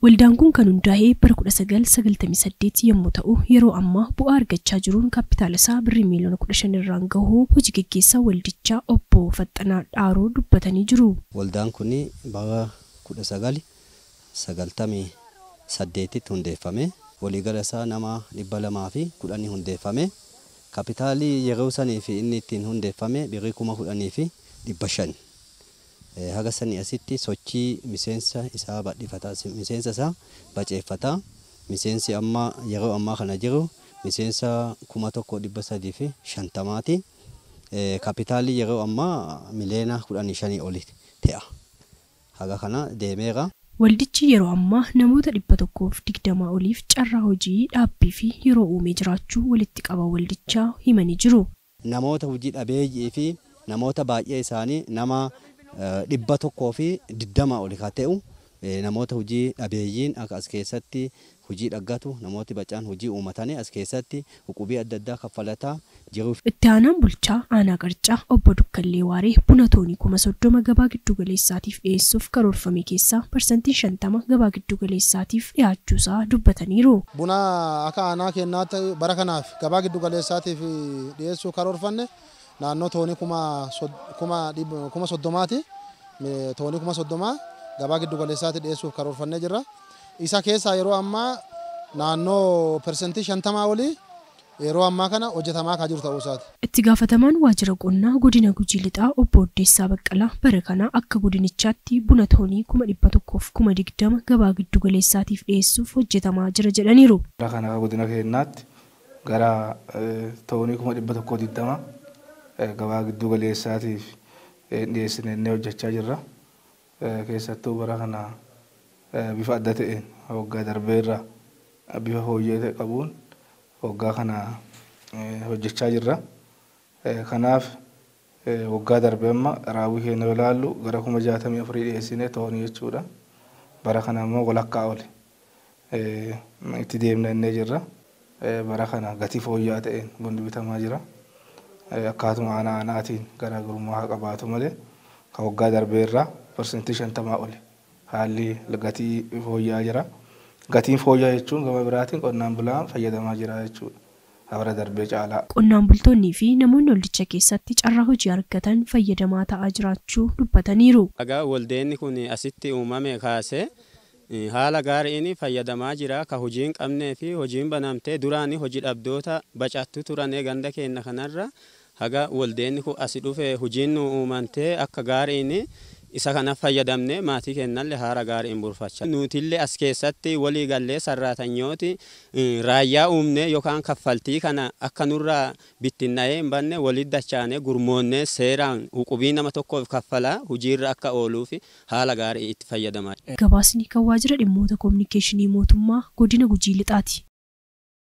Waldaan kun kan hundaa'e bara 1998 yommuu ta'u yeroo ammaa bu'aa argachaa jiruun kaapitaala isaa birrii miiliyoona 15 irraan gahu hojii gaggeessaa waldichaa obbo Faxxanaa Dhaaroo dubbatanii jiru. Waldaan kun bara 1998tti hundeeffame waliigala isaa nama dhibba lamaa fi kudhanii hundeeffame kaapitaalii yeroo sanii fi inni ittiin hundeeffame birrii kuma kudhanii fi dhibba shan. haga sanii asitti sochii miseensa isaa badhifataa miseensa isaa baceeffataa miseensi amma yeroo ammaa kana jiru miseensa kuma tokko dhibba sadii fi shantamaati. Kaapitaalii yeroo ammaa miliyoona kudhanii shanii oli ta'a. Haga kana deemeera. Waldichi yeroo ammaa namoota dhibba tokkoof digdamaa oliif carraa hojii dhaabbii fi yeroo uumee jiraachuu walitti qaba waldichaa himanii jiru. Namoota hojii dhabeeyyii fi namoota baay'ee isaanii nama dhibba tokkoo fi digdamaa oli kan ta'u namoota hojii dhabeeyyiin akka as keessatti hojii dhaggatu namooti bacaan hojii uumatanii as keessatti huqubii adda addaa kaffalataa jiruuf. Itti aanaan bulchaa aanaa qarcaa obbo Dukkallee Waaree buna toonii kuma soddoma gabaa giddu galeessaatiif dhiyeessuuf karoorfame keessaa parsantiin shantama gabaa giddu galeessaatiif dhiyaachuusaa dubbataniiru. Buna akka aanaa kennaatti bara kanaaf gabaa giddu galeessaatiif dhiyeessuu karoorfanne naannoo toonii kuma soddomaati. Toonii kuma soddomaa gabaa giddu galeessaatti dhiyeessuuf karoorfannee jirra. Isa keessaa yeroo ammaa naannoo persentii shantamaa olii yeroo ammaa kana hojjetamaa kan jiru ta'uu isaati. Itti gaafatamaan waajjira qonnaa godina Gujii Lixaa obbo Oddeessaa Baqqalaa bara kana akka godinichaatti buna toonii kuma dhibba tokkoof kuma digdama gabaa giddu galeessaatiif dhiyeessuuf hojjetamaa jira jedhaniiru. Bara kana akka godina keenyaatti gara toonii kuma dhibba tokkoo digdama gabaa giddu galeessaatiif dhiyeessinee hojjechaa jirra. Keessattuu bara kana bifa adda ta'een waggaa darbeerra bifa fooyya'ee ta'e qabuun waggaa kana hojjechaa jirra. Kanaaf waggaa darbee amma raawwii keenya yoo ilaallu gara kuma jaatamii afurii dhiyeessinee toonii jechuudha. Bara kana immoo walakkaa oli itti deemna innee jirra. Bara kana gatii fooyya'aa ta'een bunni bitamaa jira. Akkaatuma aanaa aanaatiin garaagarummaa haa qabaatu malee kan waggaa darbeerraa parsantii shantamaa oli haalli gatii fooyya'aa jira. Gatiin fooyya'aa jechuun gama biraatiin qonnaan bulaan fayyadamaa jira jechuudha. Habara darbee caalaa. Qonnaan bultoonnii fi namoonni waldicha keessatti carraa hojii argatan fayyadamaa ta'aa jiraachuu dubbataniiru. Egaa waldeenni kun asitti uumame kaasee haala gaariin fayyadamaa jira ka hojii hin qabnee fi hojiin banamtee duraan hojii dhabdoota bacattu turanii ganda keenya kanarra haga waldeenni kun asi dhufe hojiin nu uumamtee akka gaariin isa kana fayyadamne maatii kennallee haala gaariin bulfachaa. Nutillee as keessatti walii gallee sarraatanyooti raayyaa uumne yookaan kaffaltii kana akka nurraa bittinna'ee hin banne walitti dachaanee gurmoonnee seeraan huqubii nama tokkoof kaffalaa hojiirra akka ooluuf haala gaarii itti fayyadamaa. Gabaasni kan waajjira dhimmoota koominikeeshinii mootummaa godina Gujii Lixaati.